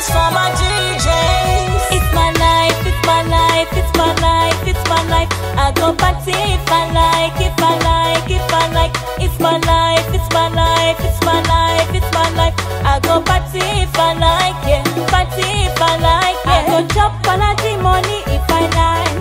this for my DJs. It's my life, it's my life, it's my life, it's my life. I go party if I like, if I like, if I like. It's my life, it's my life, it's my life, it's my life. I go party if I like, yeah. Party if I like, yeah. I go chop quality money if I like.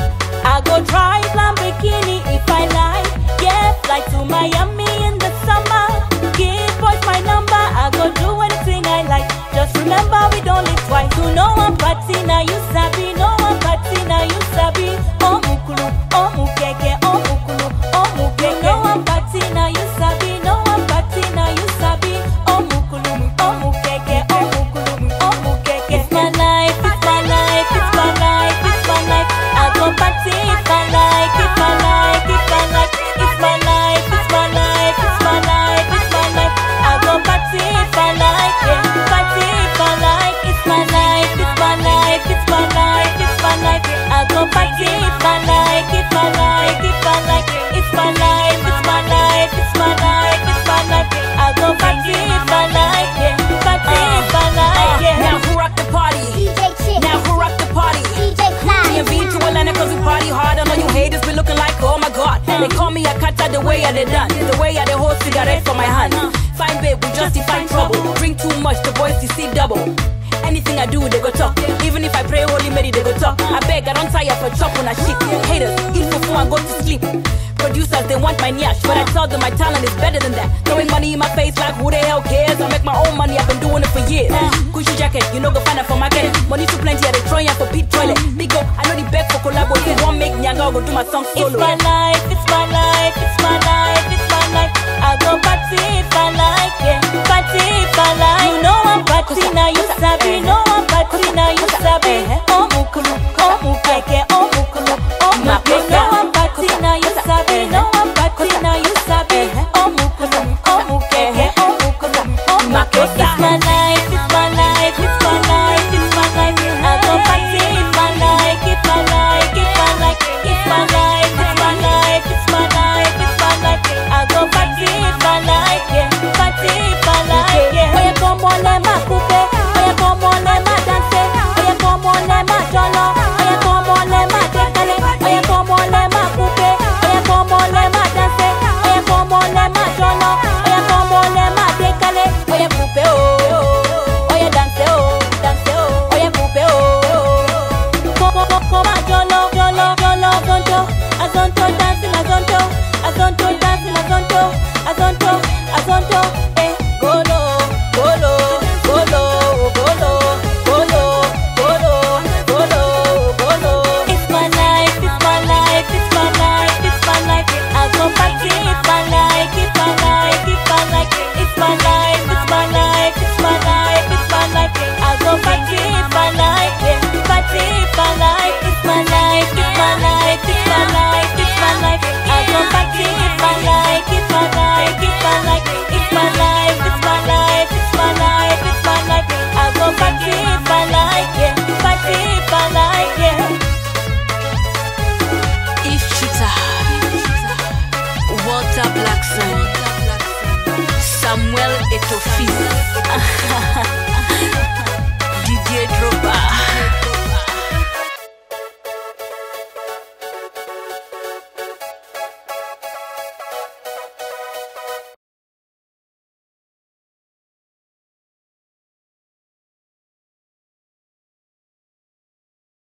I go drive Lamborghini if I like. Yeah, fly to Miami in the summer. Give boys my number. I go do anything I like. Just remember we don't live twice. You know I'm party now you sabi. No I'm party now you sabi. Oh mukulu, oh mukeke, oh mukulu, oh mukeke. No I'm party now you sabi. No I'm party now you sabi. Oh mukulu, oh mukeke, oh mukulu, oh mukeke. It's my life, it's my life, it's my life, it's my life. I go party if I like, if I like, if I like. It's my life, it's my life, it's my life, it's my life. I go party if I like, yeah. Party if I like. It's my life, it's my life, it's my life, it's my life. I go party if I like, if I like, if I like. It's my life, it's my life, it's my life, it's my life. I go party if I like, yeah. Party if I like, yeah. Now who rock the party? DJ Chip, Now who rock the party? DJ Clyde. DMV to Atlanta cause we party hard and all you haters be looking like oh my god They call me a cutter the way I they done The way I they hold cigarette for my hand Fine babe, we justify trouble Drink too much, the boys you see double Anything I do, they go talk Even if I pray Holy Mary, they go talk I beg, I don't tire for chop on a shit Haters, eat for food and go to sleep Producers, they want my nyash But I tell them my talent is better than that Throwing money in my face like who the hell cares I make my own money, I've been doing it for years Gucci jacket, you know go find it for market Money too plenty, I they throwing ya for pit toilet Big up, I know the beg for collabo If they want make nyanga, I go do my song It's solo my life, it's my life, it's my life, it's my life. I go party if I like, yeah. Party if I like. You know I'm party now, you sabi. No I'm party now, you sabi. Oh mukulu, oh mukeke, oh mukulu, oh mukeke. No I'm party now, you sabi. No I'm party now, you sabi. Oh mukulu, oh mukeke, oh mukulu, oh mukeke. It's my life, it's my life, it's my life, it's my life. I go party if I like, if I like, if I like. It's my life, it's my life, it's my life, it's my life. I go party if I like, yeah. Party if I like, yeah. Oye como le ma coupe, oye como le ma danse, oye como le ma jolo, oye como le ma decale, oye como le ma coupe, oye como le ma danse, oye como le ma jolo, oye como le ma decale, oye coupe oh, oye danse oh, danse oh, oye coupe oh. Como como jolo, jolo, jolo, zonto, azonto dancing, azonto, azonto dancing, azonto, azonto, azonto, eh, golo, golo, golo, golo, golo, golo, golo, golo. It's my life, it's my life, it's my life, it's my life. I go party if I like, if I like, if I like. It's my life, it's my life, it's my life, it's my life. I go party if I like, yeah. Party if I like. It's my life, it's my life, it's my life, it's my life. I go party if I like, if I like, if I like. It's my life, it's my life, it's my life, it's my life. I go party if I like, yeah. Party if I like, yeah. If Chita Walter Blackson Samuel Etofi Didier Drogba